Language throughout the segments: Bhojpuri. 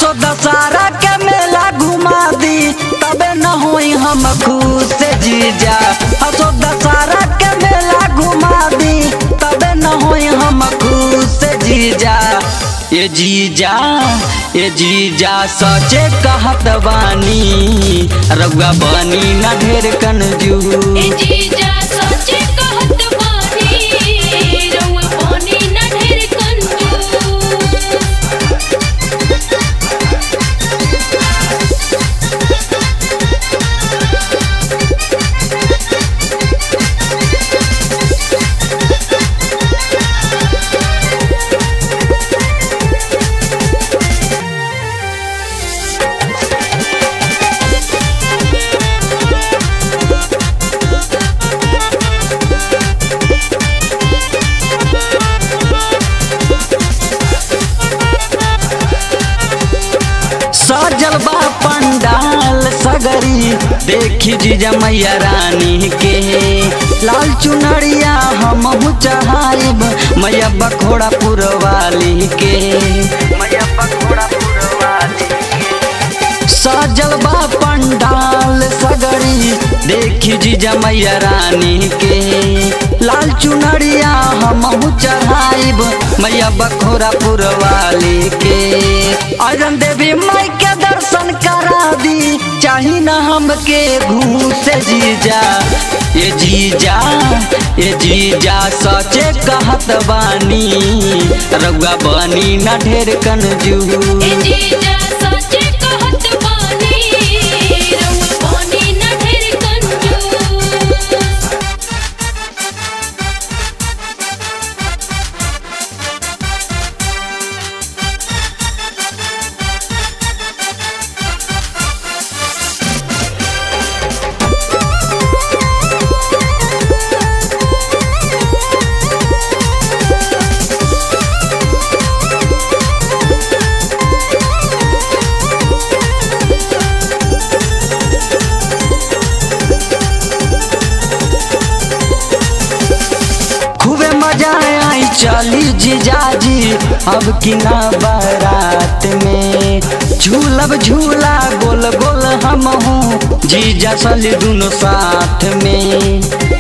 असो दशहरा के मेला घुमा दी तबे न होई हम खुश जीजा असो दशहरा के मेला घुमा दी तबे न होई हम खुश जीजा ये जीजा ये जीजा सचे कहत बानी रउआ बनी न ढेर कंजूस ए जीजा सच्चे कहत बानी रउआ पानी ना ढेर कंजूस सजल बा पंडाल सगरी देखी जीजा मैया रानी के लाल चुनरिया हम चढ़ाइब मैया बखोड़ा पुरवाली के मैया बखोड़ा पुरवाली सजल बा पंडाल सगरी देखी जीजा मैया रानी के लाल चुनरिया हम चढ़ाइब मैया बखोरा पुरवाली के अजन देवी माई के दर्शन करा दी चाही न हमके घूस जीजा ये जीजा ये जीजा सचे कहत बानी रउआ बनी न ढेर कंजूस ए जीजा सच्चे कहत बानी रउआ पानी ना ढेर कंजूस खूबे मजा आई चली जीजाजी अब की ना बारात में झूलब झूला गोल गोल हम हूँ जीजा चली दोनों साथ में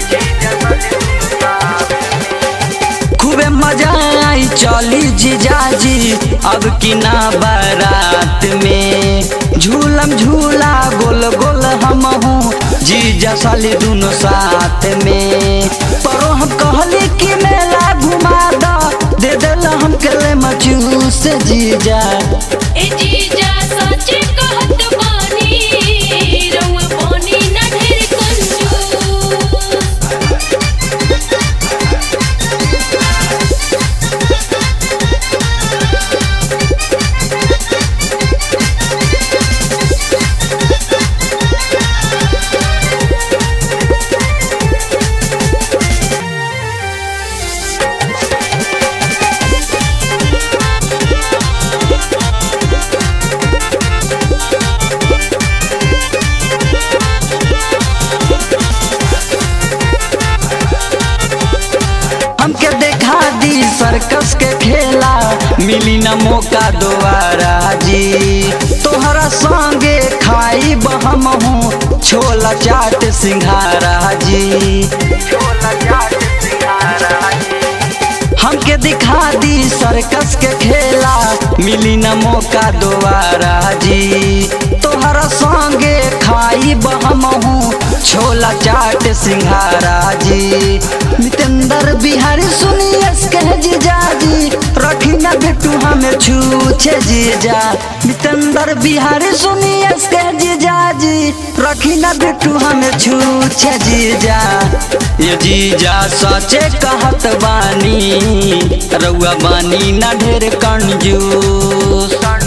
खूबे मजा आई चली जीजाजी अब की ना बारात में झूलम झूला गोल गोल हम हूँ जीजा साली दोनों साथ में परो हम कहली कि मेला घुमा द दे दिल हम के मचूस जीजा ए जीजा सच्चे कहत बानी रउआ पानी ना ढेर कंजूस हमके देखा दी सर्कस के खेला मिली न मौका दोबारा जी तोहरा संगे खाई हम हूँ छोला चाट सिंघारा जी छोला चाट सिंघारा हमके दिखा दी सर्कस के खेला मिली न मौका दोबारा जी तोहरा संगे खाई हम हूँ छोला चाट सिंघारा जी मितेंद्र बिहारी सुनिए कह जीजा जी रखी न बेटू हमें छूछे जीजा मितेंद्र बिहारी सुनिए कह जीजा जी रखी न बेटू हमें छूछे जीजा ये जीजा सचे कहत बानी रउआ बानी न ढेर कंजूस